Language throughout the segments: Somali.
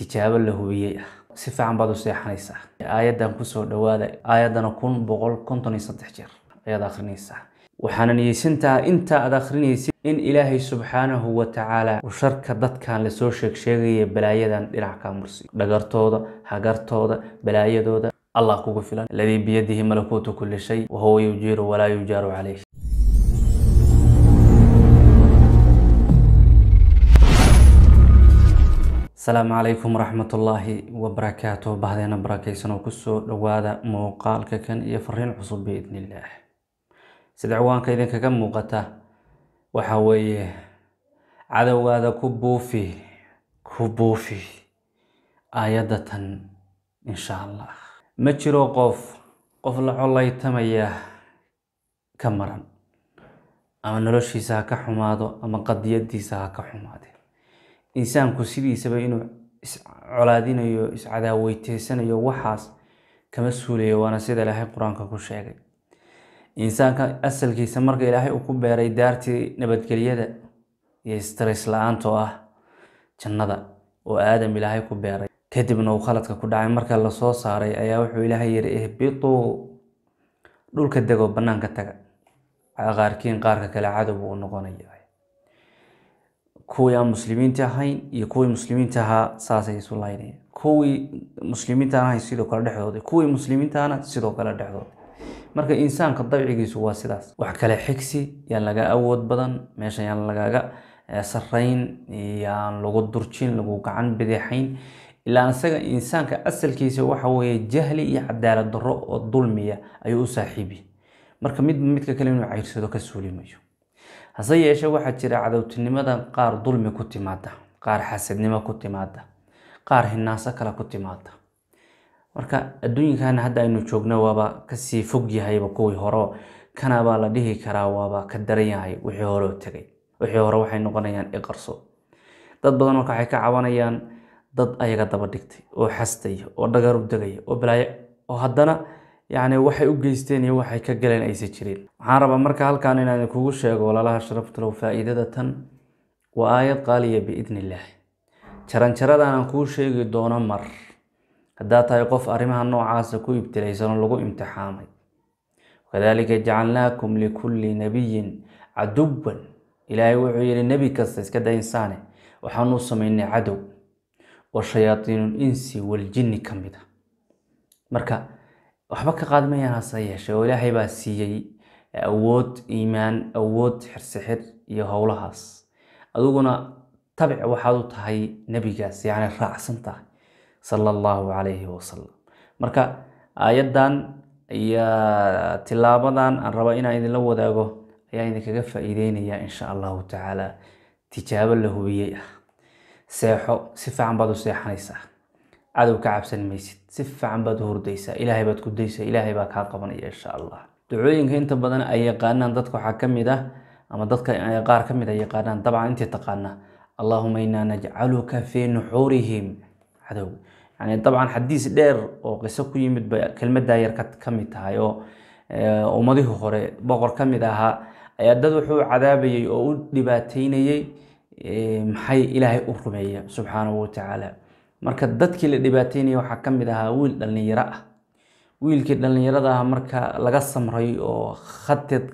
tijaabo la hubiyey ah si fiican baad u seexanaysaa aayaddan kusoo dhawaada aayaddana kun boqol konton iyo saddex jeer ayaad akhrinaysaa waxaana niyeysantaha inta aad akhrinaysid in ilaahay subxaanahu wa tacaala uu sharka dadkan lasoo sheeg sheegaya balaayadan dhinac kaa mursiyo dhagartooda hagartooda balaayadooda allah kugu filan aladii biyadihi malakuutu kulli shay wahuwa yujiiru walaa yujaaru calayh asalaamu calaykum waraxmatullaahi wabarakaatuh bahdeena barakaysan oo kusoo dhawaada muuqaalka kan iyo fariin cusub biidn illaah sida ciwaanka idinkaga muuqata waxa weeye cadowgaada ku buufi ku buufi aayadda tan insha allah ma jiro qof qof la collaytamaya ka maran ama noloshiisa ha ka xumaado ama qadiyadiisa ha ka xumaade insaanku sidiisaba inuu iscolaadinayo iscadaaweyteysanayo waxaas kama suulayo waana sida ilaahay qur-aanka ku sheegay insaanka asalkiisa marka ilaahay uu ku beeray daartii nabadgelyada iyo stress la-aanta oo ah jannada oo aadam ilaahay ku beeray kadibna uu khaladka ku dhacay marka lasoo saaray ayaa wuxuu ilaahay yihi ihbituu dhulka degoo banaanka taga qaarkiin qaarka kale cadow buu u noqonaya kuwii aan muslimiinta ahayn iyo kuwii muslimiinta ahaa saasay isu laynayaan kuwii muslimiinta aan ahayn sidoo kale dhexdooda kuwii muslimiintaana sidoo kale dhexdooda marka insaanka dabcigiisu waa sidaas wax kale xigsi yaan laga awood badan meesha yaan lagaga sarayn yaan lagu durjin lagu gacan bidixayn ilaa isaga insaanka asalkiisa waxa weeye jahli iyo cadaalad darro oo dulmiya ayuu u saaxiibi marka midba midka kale inuu ceyrsado ka suulimayo hase yeeshee waxaa jira cadowtinimada qaar dulmi ku timaada qaar xasadnimo ku timaada qaar hinaaso kale ku timaada marka adduunyakan hadda aynu joogno waaba kasii fog yahayba kuwii hore kanabaa la dhihi karaa waaba ka daran yahay wixii hore oo tegay wixii hore waxay noqonayaan iqarso dad badan marka waxay ka cabanayaan dad ayaga daba dhigtay oo xastaya oo dhagar u degaya oo balaayo oo haddana yacni waxay u geysteen iyo waxay ka galeen aysa jirin waxaan rabaa marka halkan inaan kugu sheego walaalaha sharaftalow faa'iidada tan waa aayad qaaliya biidni illaah jaranjaradaanan kuu sheegi doono mar haddaad tahay qof arrimaha noocaasa ku ibtilaysanoo lagu imtixaamay wakadaalika jacalnaakum likulli nabiyin caduwan ilaahay wuxuu yihi nebi kasta iska da insaane waxaanu samaynay cadow oo shayaatiinul insi waljinni ka mid a marka waxba ka qaadmayaan hase yeeshee oo ilaahay baa siiyey awood iimaan awood xirsixir iyo howlahaas adiguna tabic waxaad u tahay nebigaas yacni raacsan tahay sala allahu calayhi wasalam marka aayaddan iyo tilaabadan aan raba inaan idinla wadaago ayaa idinkaga faa'iideynaya insha allahu tacaala tijaabo la hubiyey ah seexo si fiican baad u seexanaysaa cadow ka cabsan maysid si fiican baad u hurdaysaa ilaahay baad ku daysaa ilaahay baa kaa qabanaya insha allah ducooyinka inta badan ay yaqaanaan dadka waxaa ka mid ah ama dadka qaar ka mid a yaqaanaan dabcan intii taqaana allahuma inaa najcaluka fii nuxuurihim cadow yani dabcan xadiis dheer oo qiso ku yimid bay kelmaddaa yar ka mid tahay oo ummadihii hore boqor ka mid ahaa ayaa dad wuxuu cadaabayay oo u dhibaateynayey maxay ilaahay u rumeeya subxaanahu watacaala marka dadkii la dhibaateynaya waxaa ka mid ahaa wiil dhallinyaro ah wiilkii dhallinyarada ah marka laga samray oo khated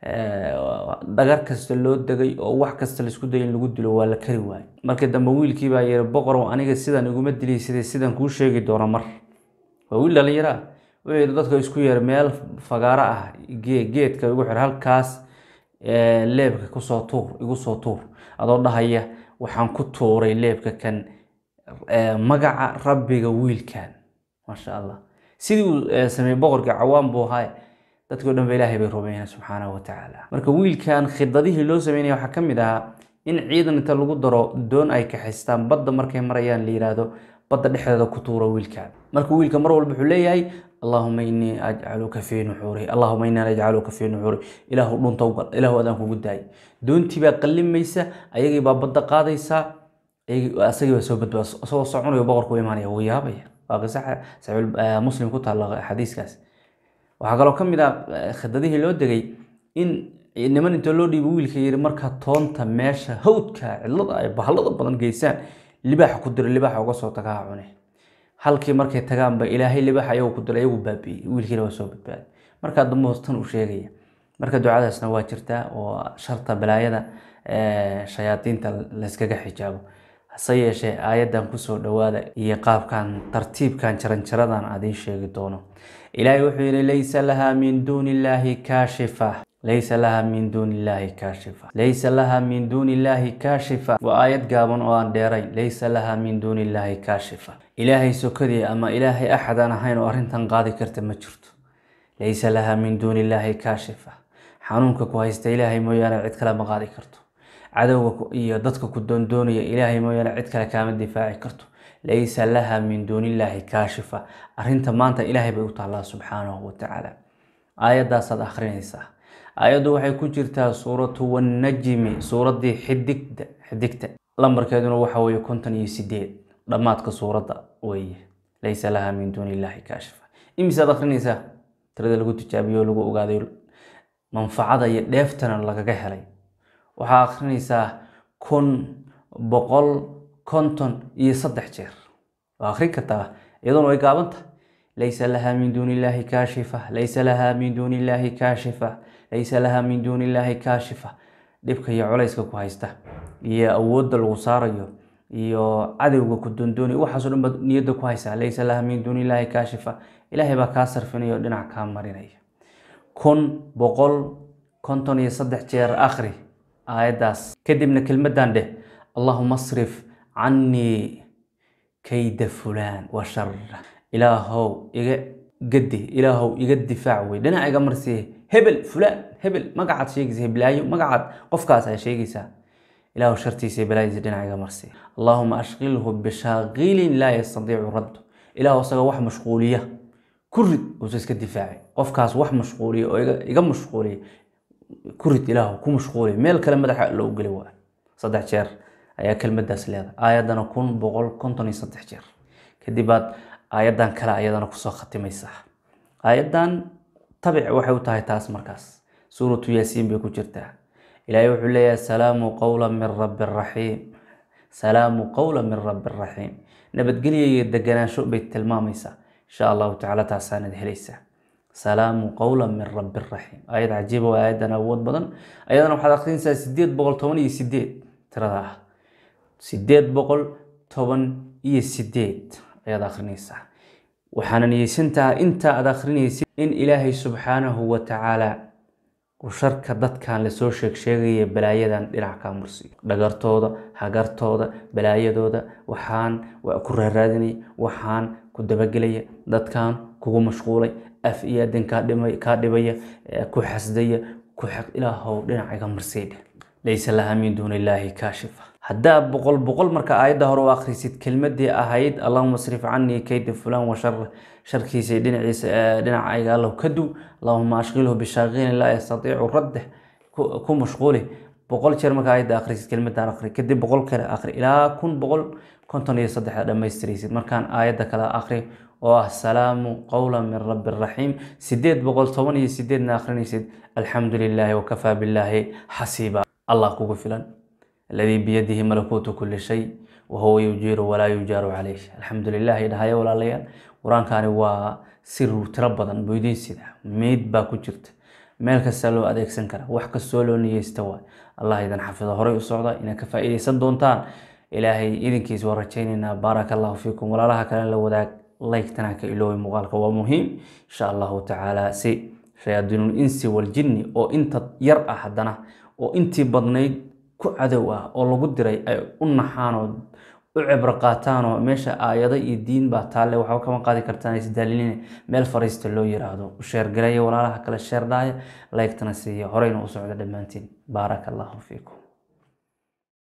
dhagar kasta loo degay oo wax kasta laisku dayay in lagu dilo waa la kari waayey markii dambe wiilkii baa yiri boqorow aniga sidan iguma dilay sidee sidan kuu sheegi doono mar waa wiil dhallinyaro ah wuxuu yidhi dadka isku yeer meel fagaaro ah geedka igu xir halkaas leebka kusoo tuur igu soo tuur adoo dhahaya waxaan ku tuuray leebka kan magaca rabbiga wiilkan maasha allah sidii uu sameeyey boqorkii cawaan buu ahaa dadkii dhan ba ilaahay bay rumeeyeen subxaanahu watacaala marka wiilkan khidadihii loo sameynaya waxaa ka mid ahaa in ciidan inta lagu daro doon ay kaxaystaan badda markay marayaan la yiraahdo badda dhexdeeda ku tuuro wiilkan marka wiilka mar walba wuxuu leeyahay allahuma inii ajcaluka fii nuxuuri allahuma inaa najcaluka fii nuxuuri ilaahu dhunta ugal ilaahu adaan kugu daayay doontii baa qallimaysa ayagii baa badda qaadaysaa asagii baa soo badbaada isagoo soconayo boqorku imaanaya wuu yaabaya waa qiso saxiix muslim ku taalla xadiiskaas waxaa kaloo ka mid ah khidadihii loo degay in niman intoo loo dhiibo wiilka yiri marka toonta meesha hawdka cidlada ay bahalada badan geysaan libaax ku diro libaaxa uga soo tagaa cune halkii markay tagaanba ilaahay libaax ayagu ku diro ayagu baabi'iyey wiilkiina waa soo badbaaday markaa dambe hoostan uu sheegaya marka ducadaasna waa jirtaa oo sharta balaayada shayaadiinta layskaga xijaabo hase yeeshee aayaddan kusoo dhowaada iyo qaabkan tartiibkan jaranjaradan adiin sheegi doono ilaahay wuxuu yihi laysa laha min duuni illaahi kaashifa laysa laha min duuni illaahi kaashifa laysa laha min duuni illaahi kaashifa waa aayad gaaban oo aan dheerayn laysa laha min duuni illaahi kaashifa ilaahay sokadii ama ilaahay axad aan ahayn oo arrintan qaadi karta ma jirto laysa laha min duuni illaahi kaashifa xanuunka ku haysta ilaahay mooyaane cid kale ma qaadi karto cadowga iyo dadka ku doondoonaya ilaahay mooyaane cid kale kaama difaaci karto laysa laha min duuni illaahi kaashifa arrinta maanta ilaahay bay u taallaa subxaanahu watacaala aayadaasaad akhrinaysaa aayaddu waxay ku jirtaa suuratu wannajmi suuraddii xidigda xidigta lambarkeeduna waxa weeye konton iyo sideed dhammaadka suuradda weeye laysa laha min duuni illaahi kaashifa imisaad akhrinaysaa tirada lagu tijaabiyo oo lagu ogaaday manfacada iyo dheeftana lagaga helay waxaa akhrinaysaa kun boqol konton iyo saddex jeer waa akhrin kartaa iyaduna way gaabanta laysa laha min duuni illaahi kaashifa laysa laha min duuni illaahi kaashifa laysa laha min duuni illaahi kaashifa dhibka iyo culayska ku haysta iyo awoodda lagu saarayo iyo cadowga ku doondoonaya waxaasoo dhan baad niyadda ku haysaa laysa laha min duuni illaahi kaashifa ilaahay baa kaa sarfinaya oo dhinac kaa marinaya kun boqol konton iyo saddex jeer akhri aayaddaas kadibna kelmaddan dheh allahuma asrif cannii kayda fulaan wa shara ilaahow iga gadi ilaahow iga difaac wey dhinac iga marsiiye hebel fulaan hebel magacaad sheegaysa heblaayo magacaad qofkaas aa sheegaysaa ilaahow shartiisa balaadiisa dhinac iga marsiiye allahuma ashqilhu bishaaqilin laa yastadiicu raddu ilaahow isaga wax mashquuliya ku rid uusa iska difaacay qofkaas wax mashquuliya oo iga mashquuliya ku rid ilaahow ku mashquuliya meel kale madaxa loo geli waa saddex jeer ayaa kelmadaas leedahay aayaddana kun boqol konton iyo saddex jeer kadib baad aayaddan kale ayadana kusoo khatimaysaa aayaddan tabic waxay u tahay taas markaas suuratu yaasiin bay ku jirtaa ilaahay wuxuu leeyahay salaamu qowla min rabbi raxiim salaamu qowla min rabbi raxiim nabadgelya iyo deganaansho bay tilmaamaysaa insha allahu tacaala taasaanad helaysaa salaamu qowla min rabbi raxiim aayad cajiiba waa aayaddan awood badan ayadana waxaad akhrinaysaa sideed boqol toban iyo sideed tirada ah sideed boqol toban iyo sideed ayaad akhrinaysaa waxaana niyeysantaha inta aad akhrinaysid in ilaahay subxaanahu wa tacaala uu sharka dadkan lasoo sheeg sheegaya balaayadan dhinac kaa mursiyo dhagartooda hagartooda balaayadooda waxaan waa ku raaraadinaya waxaan ku dabagelaya dadkan kugu mashquulay af iyo adin kaa dhibaya ku xasdaya ku xaq ilaahow dhinac iga marsiydhe laysa laha min duuni illaahi kaashifa haddaa boqol boqol marka aayadda hore u akhrisid kelmadii ahayd allahuma asrif canii kayda fulaan wa shar sharkiisa dhinaciisa dhinacayga allahu ka duw allahuma ashqilhu bishaaqilin laa yastatiicu raddeh ku mashquuli boqol jeer marka aayadda akhrisid kelmadan akhri kadib boqol kale akhri ilaa kun boqol konton iyo saddex dhammaystiraysid markaan aayadda kale akhri oo ah salaamu qowla min rabbi raxiim sideed boqol toban iyo sideedna akhrinaysid alxamdu lilaahi wakafaa billaahi xasiiba allah kugu filan aladii biyadihi malakuutu kuli shay wahuwa yujiiru walaa yujaaru calayh alxamdu lilah idhahaya walaalayaal qur-aankani waa sir tiro badan buu idiin sida meyd baa ku jirta meel kasta loo adeegsan kara wax kastoo loo niyeysta waay allah idan xafido horey u socda inaad ka faa'iidaysan doontaan ilaahay idinkiis waa rajaynaynaa baaraka allahu fiikum walaalaha kale la wadaag laygtana ka iloobi muuqaalka waa muhiim insha allahu tacaala si shayaadiinul insi waljinni oo inta yar ah haddana oo intii badnayd ku cadow ah oo lagu diray ay u naxaan oo u cibro qaataan oo meesha aayado iyo diin baa taalle waxba kama qaadi kartaan isdaalilin meel fariista loo yiraahdo u sheergaraya walaalaha kale sheerdhaaya laygtana siiya horeyna u socda dhammaantiin baaraka allahu fiikum